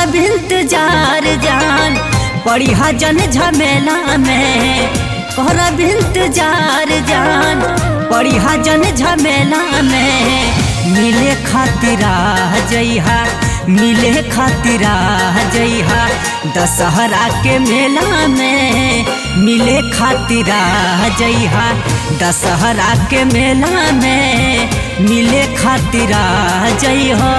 करब इंतजार जान पड़ी जन झमेला में करब इंतजार जान पड़ी जन झमेला में मिले खातिर आ जइहा मिले खातिर आ जइहा दशहरा के मेला में मिले खातिर आ जइहा दशहरा के मेला में मिले खातिर आ जइहा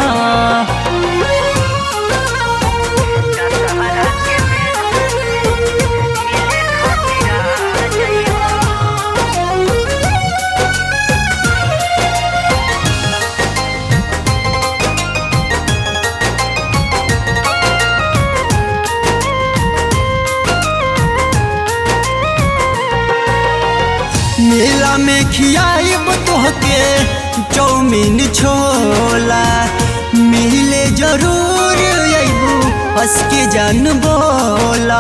मेला में खियाइब तोहके चौमीन छोला मिले जरूर अबू हंस के जान बोला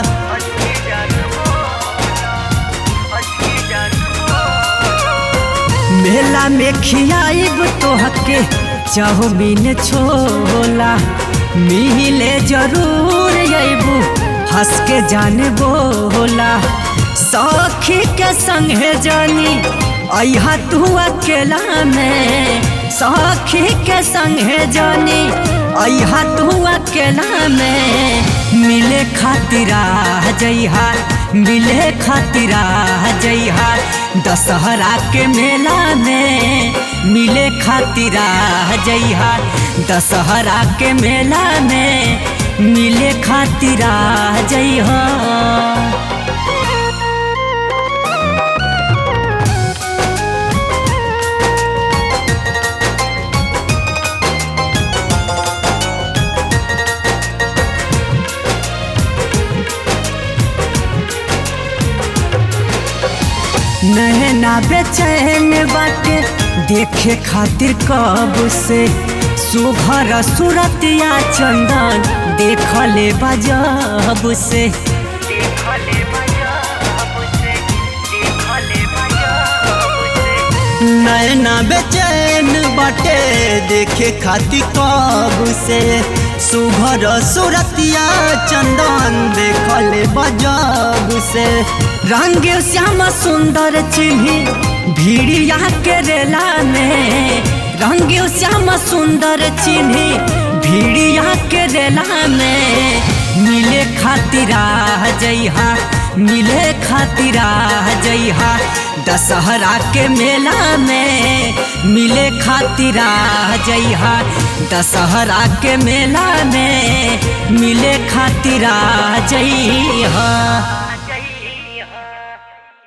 मेला में खियाइब तोहके चाउमीन छोला मिले जरूर अबू हंस के जान बोला सखी के संगे जानी अहा तू अकेला में सखी के संगे जानी अहा तू अकेला में मिले खातिर आ जइहा मिले खातिर आ जइहा दशहरा के मेला में मिले खातिर आ जइहा दशहरा के मेला में मिले खातिर आ जइहा नहना बेचैन बाटे देखे खातिर कब से सुघर सूरतिया चंदन देखले बजब से नैना बेचैन बाटे देखे खाती कब से सुघर सूरतिया चंदन देखले बजब से रंग श्याम सुंदर चिन्ही भीड़िया के रेला में रंग श्याम सुंदर चिन्ही भीड़िया के रेला में मिले खातिर आ जइहा मिले खातिर आ जइहा दशहरा के मेला में मिले खातिर आ जइहा दशहरा के मेला में मिले खातिर आ जइहा